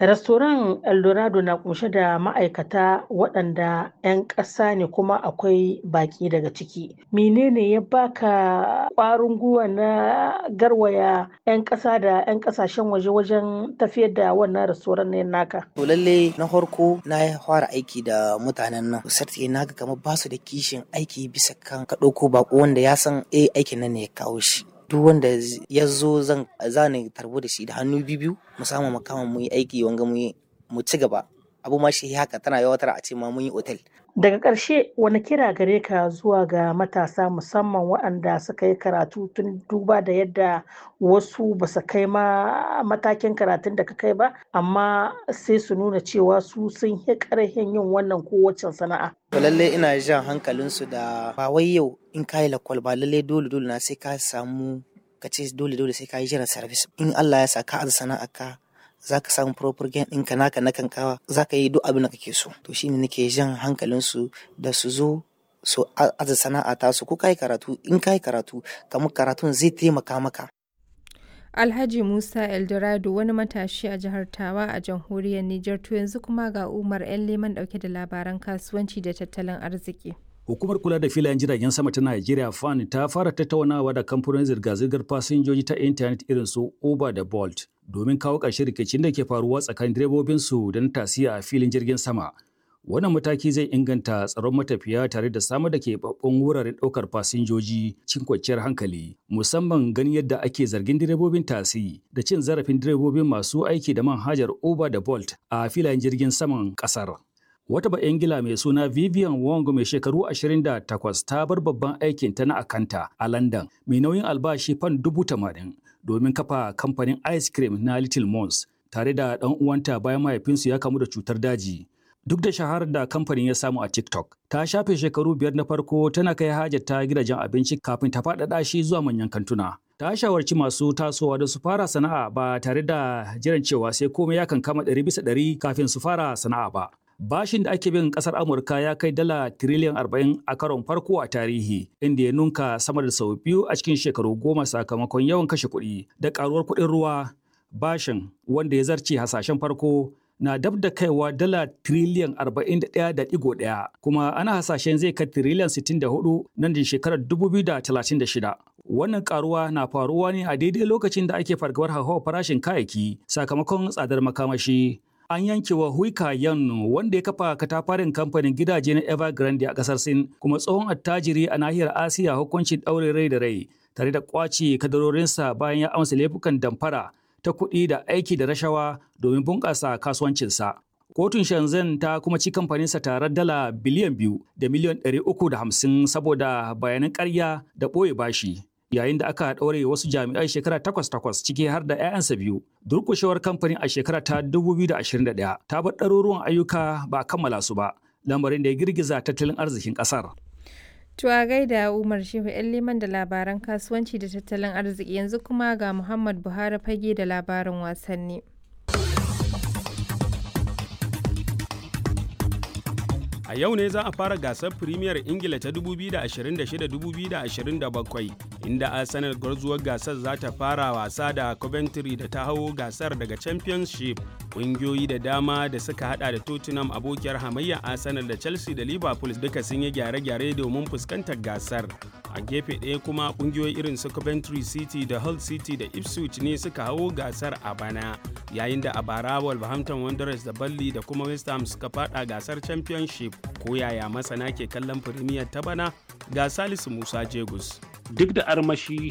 Restoran Eldorado na kunshe da ma'aikata waɗanda 'yan ƙasa ne kuma akwai baƙi daga ciki. Menene ya baka ƙwarin gwiwa na garwaya 'yan ƙasa da 'yan ƙasashen waje wajen tafiyar da wannan restoran ne naka? To lalle na farko na fara aiki da mutanen nan. Sarti na ga kamar basu da kishin aiki bisa kan ka ɗauko baƙo wanda ya san eh aikin nan ne ya kawo shi. duk wanda ya zo zan zane tarbo da shi da hannu biyu mu samu makaman mu yi aiki wanga mu mu ci gaba abu ma shi haka tana yawatar a ce ma mun yi otel daga ƙarshe wani kira gare ka zuwa ga matasa musamman waɗanda suka yi karatu tun duba da yadda wasu ba su kai ma matakin karatun da ka kai ba amma sai su nuna cewa su sun yi ƙarfin yin wannan kowace sana'a to lalle ina jan hankalinsu da ba wai yau in kayi lakwal ba lalle dole dole na sai ka samu ka ce dole dole sai ka yi jiran service in Allah ya sa ka aza sana'a ka za ka samu proper gain ɗinka naka na kankawa za ka yi duk abin da kake so to shine nake jan hankalinsu da su zo su aza sana'a ta su ko kai karatu in kai karatu kamar karatun zai taimaka maka Alhaji Musa Eldorado wani matashi a jihar Tawa a jamhuriyar Nijar to yanzu kuma ga Umar 'yan leman dauke da labaran kasuwanci da tattalin arziki. Hukumar kula da filayen jiragen sama ta Najeriya FAN ta fara tattaunawa da kamfanin zirga-zirgar fasinjoji ta intanet irin su Uber da Bolt domin kawo ƙarshen rikicin da ke faruwa tsakanin direbobinsu da na tasiya a filin jirgin sama. Wannan mataki zai inganta tsaron matafiya tare da samar da keɓaɓɓun wuraren ɗaukar fasinjoji cikin kwanciyar hankali, musamman ganin yadda ake zargin direbobin tasi da cin zarafin direbobin masu aiki da manhajar Uber da Bolt a filayen jirgin saman ƙasar. Wata ba Ingila mai suna Vivian Wong mai shekaru 28 ta bar babban aikin ta na akanta a London mai nauyin albashi fan dubu tamanin domin kafa kamfanin ice cream na Little Mons tare da ɗan uwanta bayan mahaifinsu ya kamu da cutar daji. Duk da shaharar da kamfanin ya samu a TikTok, ta shafe shekaru biyar na farko tana kai hajar ta gidajen abinci kafin ta faɗaɗa shi zuwa manyan kantuna. Ta shawarci masu tasowa da su fara sana'a ba tare da jiran cewa sai komai ya kankama ɗari bisa ɗari kafin su fara sana'a ba. Bashin da ake bin kasar Amurka ya kai dala tiriliyan arba'in a karon farko a tarihi, inda ya nunka sama da sau biyu a cikin shekaru goma sakamakon yawan kashe kuɗi da ƙaruwar kuɗin ruwa. Bashin wanda ya zarce hasashen farko na dab da kaiwa dala tiriliyan 41.1 kuma ana hasashen zai kai tiriliyan 64 nan da shekarar 2036. Wannan karuwa na faruwa ne a daidai lokacin da ake fargabar hauhawar farashin kayayyaki sakamakon tsadar makamashi. An yanke wa Huika Yan wanda ya kafa katafarin kamfanin gidaje na Evergrande a kasar Sin kuma tsohon attajiri a nahiyar Asiya hukuncin ɗaure rai da rai tare da kwace kadarorinsa bayan ya amsa laifukan damfara ta kuɗi da aiki da rashawa domin bunƙasa kasuwancinsa. Kotun Shenzhen ta kuma ci kamfaninsa tare dala biliyan biyu da miliyan ɗari uku da hamsin saboda bayanan ƙarya da ɓoye bashi. Yayin da aka ɗaure wasu jami'ai shekara takwas takwas ciki har da 'ya'yansa biyu. Durƙushewar kamfanin a shekara ta 2021 ta bar ɗaruruwan ayyuka ba a kammala su ba, lamarin da ya girgiza tattalin arzikin ƙasar. To a gaida Umar Shehu ‘yan liman da labaran kasuwanci da tattalin arziki yanzu kuma ga Muhammad Buhari fage da labarin wasanni. A yau ne za a fara gasar Premier Ingila ta 2026-2027 inda Arsenal gwarzuwar gasar za ta fara wasa da Coventry da ta hau gasar daga Championship. Ƙungiyoyi da dama da suka hada da Tottenham abokiyar hamayya Arsenal da Chelsea da Liverpool duka sun yi gyare-gyare domin fuskantar gasar. A gefe ɗaya kuma ƙungiyoyi irin su Coventry City da Hull City da Ipswich ne suka hau gasar a bana, yayin da a bara Wolverhampton Wanderers da Burnley da kuma West Ham suka fada gasar Championship. Ko yaya masana ke kallon Premier ta bana ga Salisu Musa Jegus. Duk da armashi